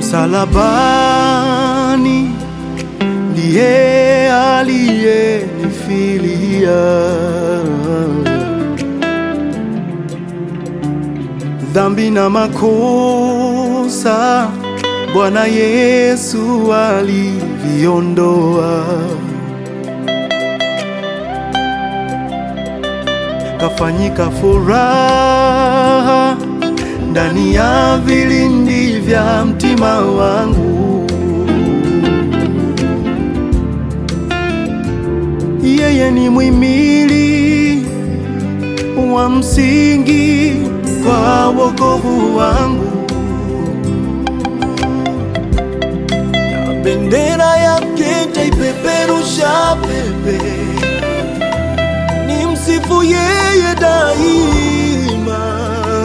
msalabani ndiye aliyenifilia dhambi na makosa Bwana Yesu aliviondoa, kafanyika furaha ndani ya vilindi vya mtima wangu. Yeye ni mwimili wa msingi kwa wokovu wangu, na bendera yake taipeperusha pepe, ni msifu yeye daima.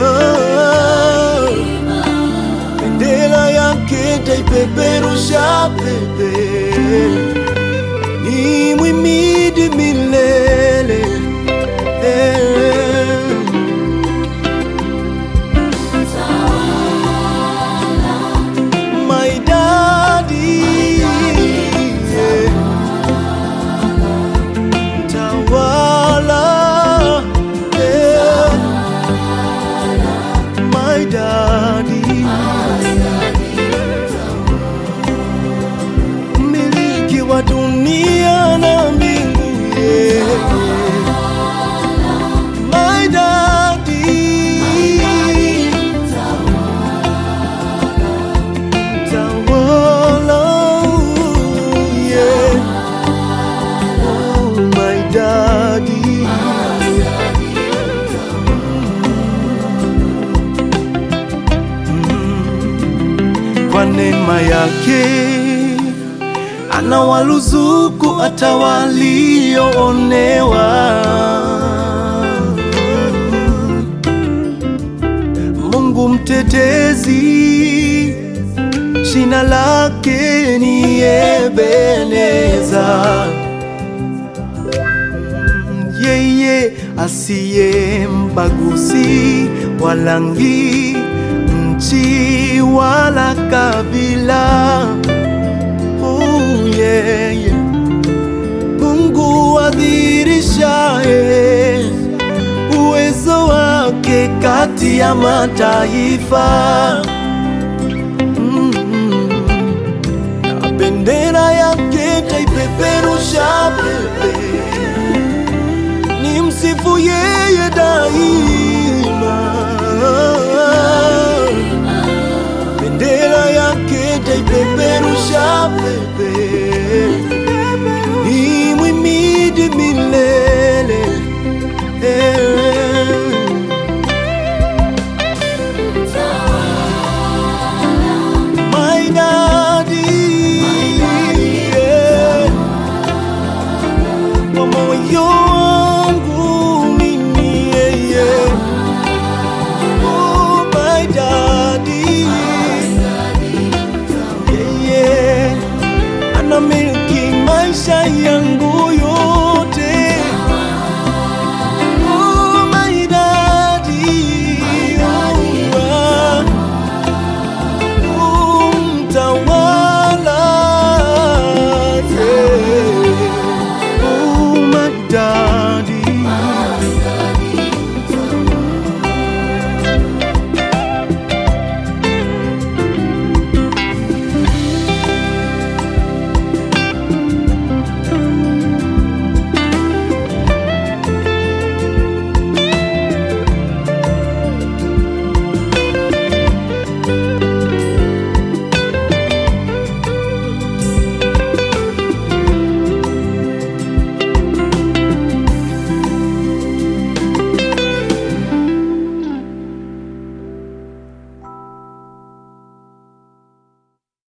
Bendera yake taipeperusha pepe, ni mwimidi milele My daddy, Tawala, yeah. My daddy, miliki wa dunia na mbingu, yeah. My daddy, Tawala, yeah. Oh, my daddy. Mm. Kwa neema yake anawaruzuku hata walioonewa. Mungu mtetezi jina lake ni Ebeneza, yeye asiye mbaguzi wa rangi, nchi wala kabila. Oh, yeah, yeah. Mungu adhirishaye uwezo wake kati ya mataifa. na bendera yake taipeperusha pepe, ni msifu yeye daima. Bendera yake taipeperusha pepe, ni mwimidi milele My daddy, yeah. Kwa moyo